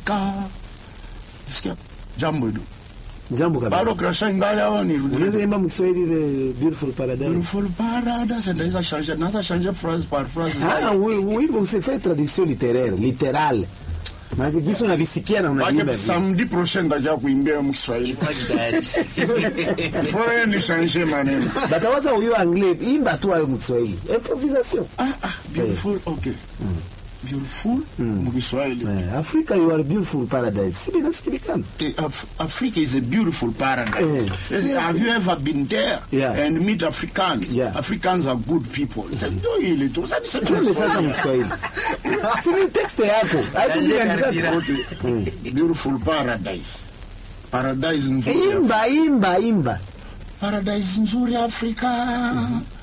Afrika. Sikia jambo hilo. Jambo Bado kabisa. krasha ingali hao ni Unaweza imba mkiswahili ile beautiful paradise. Beautiful paradise ndaweza changer naweza changer phrase par phrase. Ah, oui, wimbo usifanye tradition littéraire, littérale. Maana kisu unavisikia na unaimba. Maana vile. samedi prochain ndaja kuimbia mkiswahili. Faut ni changer maneno. Batawaza huyo anglais, imba tu hayo mkiswahili. Improvisation. Ah ah beautiful okay. Beautiful mkiswahili. Eh, Africa you are beautiful paradise. Si binasikilikana. Eh, Af- Africa is a beautiful paradise. Yes. Yes, Have you ever been there Yeah. and meet Africans? Yeah. Africans are good people. Sasa ndio ile tu. Sasa niseme Twende sasa Kiswahili. mkiswahili. Si ni text yako. Haikuandika. Okay. Beautiful paradise. Paradise nzuri. Imba, imba, imba. Paradise nzuri Afrika.